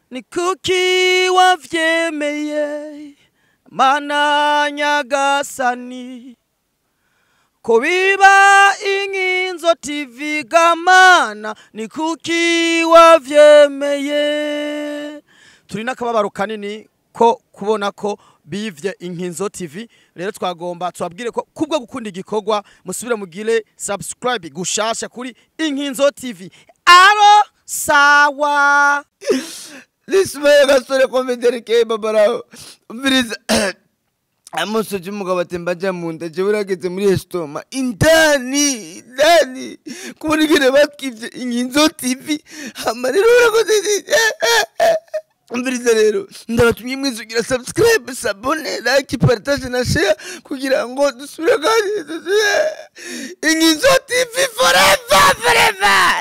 ni kuki wavyemeye mana nyagasani ko biba inkinzo tv gamana ni kuki wavyemeye turi n'akababaro kanini ko kubona ko bivye inkinzo tv rero twagomba tubabwire ko kubwo gukunda igikorwa musubire mugire subscribe gushasha kuri inkinzo tv aro sawa lismaye gasore komederi ke babaraho umviriza amusoje umugabo atemba aja mu nda jewe urageze muri esitoma indani indani kubona ingene batwivye inkinzo tv hama rero urakoze umviriza rero ndabatumye mwese kugira subscribe sabone like partage na share kugira ngo dusubire kandi dusubire inkinzo tv forever forever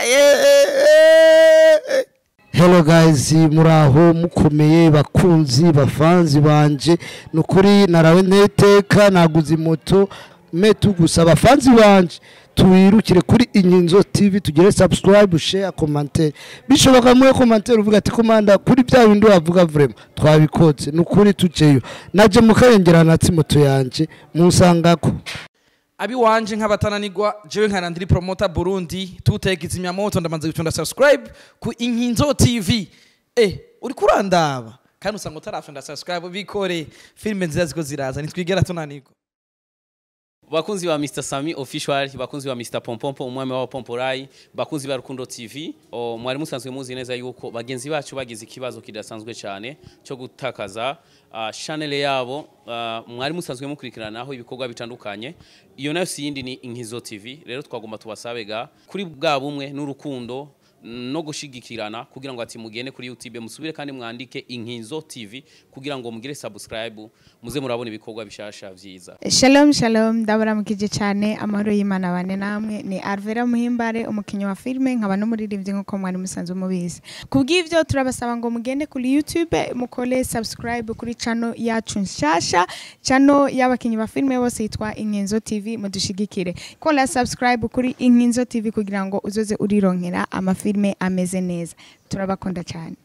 yeah. Hello guys muraho mukomeye bakunzi bafanzi banje nukuri narawe neteka naguze moto metu gusa abafanzi banje tuwirukire kuri inkinzo tv tugire subscribe share commentaire bishoboka muwe commentaire uvuga ati komanda kuri bya bindi wavuga vraiment twabikoze nukuri tujeyo naje mukayengera natsi moto yanje musangako abiwanje nk'abatananirwa jewe nkana ndiri promota burundi tuteka izimyamoto ndamanze gutunda subscribe ku inkinzo tv eh uri kurandaba kandi usanga utarafunda subscribe bikore filime nziza ziko ziraza nitwigera tunanirwa bakunzi ba Mr Sami official bakunzi ba Mr Pompompo umwami wa Pomporai bakunzi ba Rukundo TV o mwari musanzwe muzi neza yuko bagenzi bacu bagize ikibazo kidasanzwe cyane cyo gutakaza uh, channel yabo uh, mwari musanzwe mukurikiranaho ibikorwa bitandukanye iyo nayo si yindi ni Inkizo TV rero twagomba tubasabega kuri bwa bumwe n'urukundo no gushigikirana kugira ngo ati mugende kuri YouTube musubire kandi mwandike Inkinzo TV kugira ngo mugire subscribe muze murabona ibikorwa bishasha vyiza Shalom shalom ndabaramukije cyane amahoro y'Imana bane namwe ni Arvera Muhimbare umukinyi wa filme nkaba n'umuririmbyi nkuko mwari musanzwe mubizi kubw'ivyo turabasaba ngo mugende kuri YouTube mukole subscribe kuri channel yacu nshasha channel y'abakinyi ba filme bose yitwa Inkinzo TV mudushigikire kola subscribe kuri Inkinzo TV kugira ngo uzoze urironkera amafilme ameze neza turabakunda cyane